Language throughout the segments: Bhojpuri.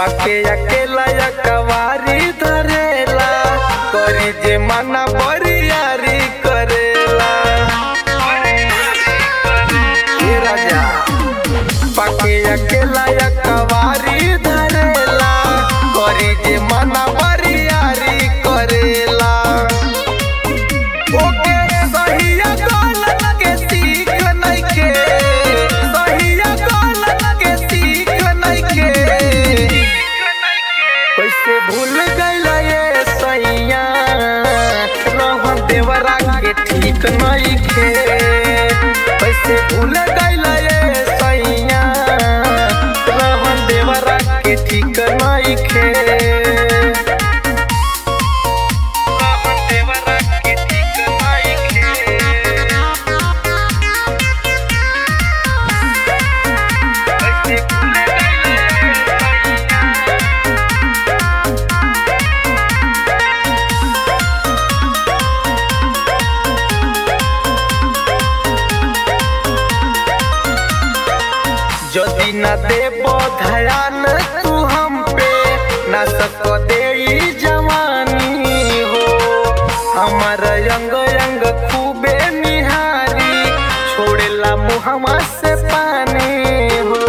पाके अकेला या कवारी धरेला करी जे मना बरियारी करेला ए राजा पाके अकेला या कवारी धरेला करी जे मना बरियारी करेला ओके सहिया गलत के सीख नइखे सहिया गलत के सीख नइखे कैसे भूल गइला ये सैया रहन देवरा के ठीक नइखे कैसे भूल गइला ये सैया रहन देवरा के ठीक नइखे যদি না দেব ধ্যান तू हम पे ना सक दे जवानी हो हमार रंग रंग खूबे निहारी छोड़ेला मुहमा से पानी हो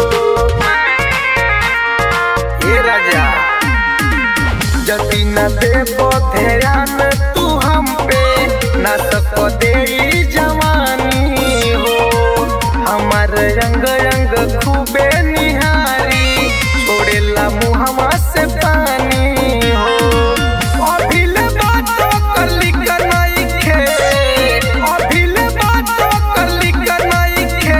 ए राजा जदी न देव ध्यान तू हम पे ना सक दे जवानी हो हमार रंग रंग खूबे निहारी छोड़ेला मुहमा से पानी हो अभिले बातो कली कनइखे अभिले बातो कली कनइखे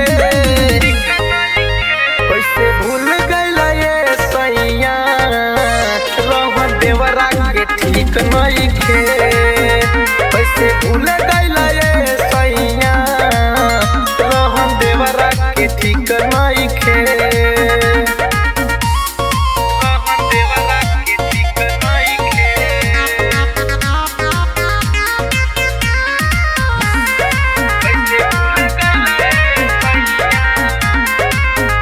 कैसे भूल गइला ये सैया रहन देवरा के ठीक नइखे कैसे भूल गइला ये सैया रहन देवरा के ठीक नइखे रहन देवरा के ठीक नइखे कैसे भूल गइला ये सैया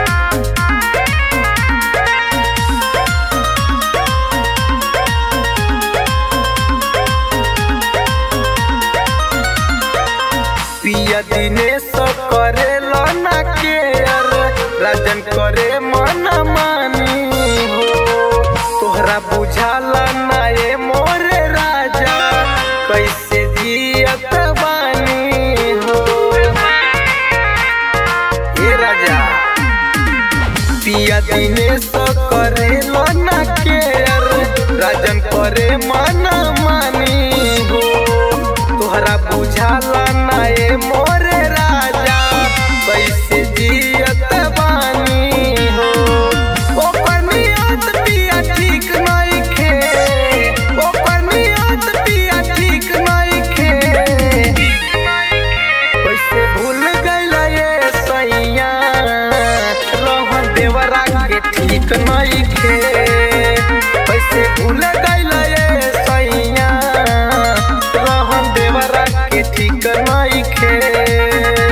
पिया दिनेश करे ना केयर राजन करे मन मानी हो तोहरा बुझाला ना ये मोरे राजा कैसे जियत बानी हो ए राजा पिया दिनेश करे ना केयर राजन करे मन मानी हो तोहरा बुझाला ना ये मोरे राजा कैसे जियत बानी हो ओकर नियत पिया ठीक नइखे ओकर नियत पिया ठीक नइखे कैसे भूल गइला ये सैया रहन देवरा के ठीक नइखे कैसे भूल गइला ये सैया रहन देवरा के ठीक नइखे